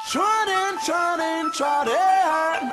Trodden, trodden, trodden.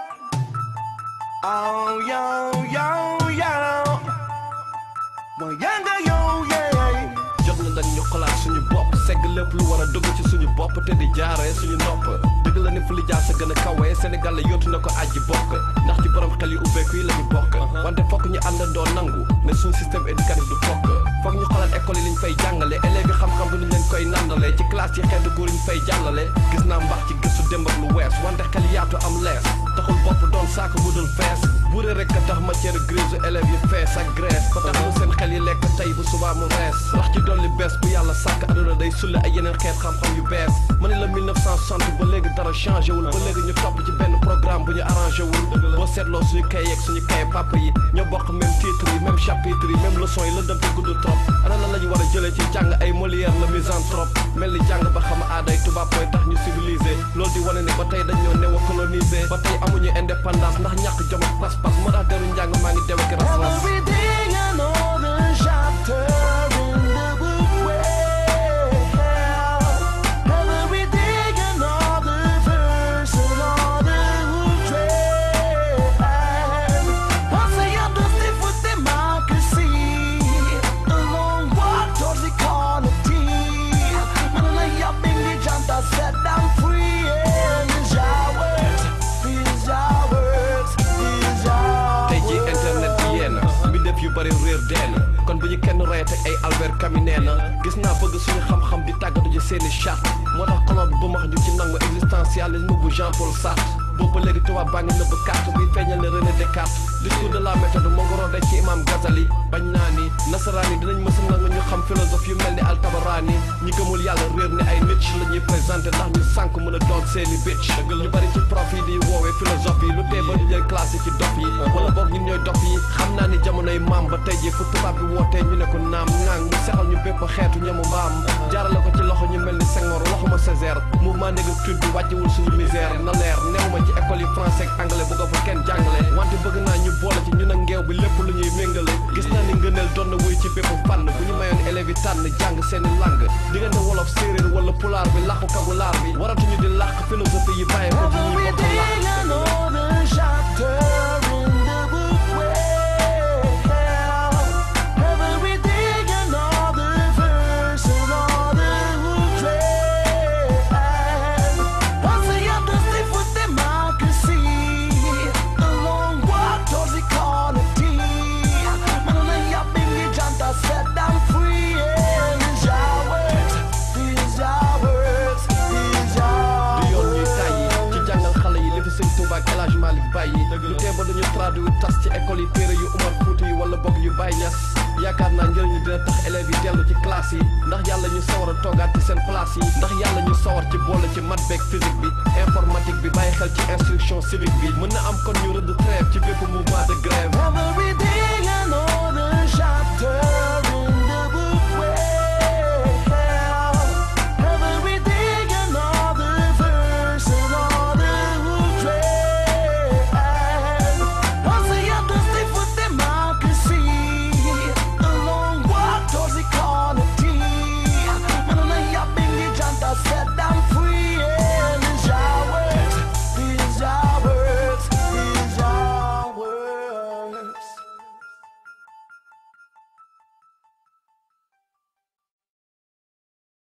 Oh, yo, yo, yo. Well, younger, yo, yeah. jot na dañ ñu xalaat suñu bopp segg lépp lu war a dugg ci suñu bopp te di jaaree suñu nopp dëgg la ni fu li jaar sa gën a kawee Sénégal la yóotu na ko aji bokk ndax ci borom xel yu ubbeeku yi la ñu bokk wante fokk ñu àndandoo nangu ne suñu système éducatif du fokk fokk ñu xoolaat école yi liñ fay jàngale élèves yi xam-xam bi ñu leen koy nandale ci classe yi xeetu góor ñu fay jàllale gis naa mbax ci gëstu démb ak lu wees wante xel yaatu am lees taxul bopp doon saako bu dul fees buure rek a tax matière grise élèves yi fees ak graisse ba tax lu seen xel yi lekk tey bu subaa mu rees rax ci dolli bees bu yàlla sàkk aduna day sulle ay yeneen xeet xam-xam yu bees ma ne la 1960 ba léegi dara changé wul ba léegi ñu topp ci benn programme bu ñu arrangé wul boo seetloo suñu kay yeeg suñu kay papa yi ñoo bokk même titre yi même chapitre yi même leçon yi lëndëm te gudd trop ana lan la ñu war a jëlee ci jàng ay Molière la misanthrope mel ni jàng ba xam aaday tubaab mooy tax ñu civilisé loolu di wane ne ba tey dañoo néew a colonisé ba tey amuñu indépendance ndax ñàkk jom ak pas-pas moo tax deru njàng maa ngi dewe ki ras-ras Everything another chapter in the book. Well, everything another verse, another trend. Once I understood for democracy, a long walk towards equality. And I up in the janta set down free. And it's ours, it's ours, it's ours. tey ji internet bi yéen mi def yu bari réer deen kon bu ñu kenn reyate ay Albert Camus nee na gis naa bëgg suñu xam-xam di tàggatu ci seeni charte moo tax colon bi bu max ñu ci nangu existentialisme bu Jean Paul Sartre boobu ba léegi tubaab baa ngi nëbb carte bi feeñal ne René Descartes discours de la méthode moo ngi roode ci imam Ghazali bañ naa ni nasaraan yi dinañ mësa nangu ñu xam philosophe yu mel ni Altabaraani ñi gëmul yàlla réer ni ay nit la ñuy présenté ndax ñu sànk mën a doon seeni bitch ñu bari ci prof yi di woowee philosophe yi lu tee ba ñu jël classe yi ci dof yi wala boog ñun ñooy dof yi xam naa ni jamonoy maam ba tey ji fu tubaab bi wootee ñu ne ko naam ŋaang mu sexal ñu bépp xeetu ñamu mbaam jaarale ko ci loxo ñu mel ni Senghor waxuma Césaire mouvement négritude bi wàccewul suñu misère na leer neew ma ci école yi français ak anglais bu ko fa kenn jàngale wante bëgg naa ñu boole ci ñun ak ngeew bi lépp lu ñuy méngale gis naa ni ngëneel doon na wuy ci bépp fànn bu ñu mayoon élèves yi tànn jàng seeni langue diggante wolof séeréer wala pulaar bi làkku kabulaar bi waratuñu di làkk philosophie yi bàyyi ko ci ñuy bokk làkk Everything another chapter in the book. Well, everything another verse, another trend. Once I understood for democracy, a long walk towards equality. Man, I up in the janta set down free, and it's ours, it's ours, it's ours. du yoon ñuy tàyyi ci jàngal xale yi li fi sëñ Touba ak El Hadj Malick bàyyi lu tee ba duñu traduire tas ci école yi téere yu Umar Fuuti yi wala bokk yu Baye Niass yaakaar naa njëriñu dina tax élèves yi dellu ci classe yi ndax yàlla ñu sawar a toogaat ci seen place yi ndax yàlla ñu sawar ci boole ci maths beeg physique bi informatique bi bàyyi xel ci instruction civique bi mën na am kon ñu rëdd trêve ci bépp mouvement de grève Everything another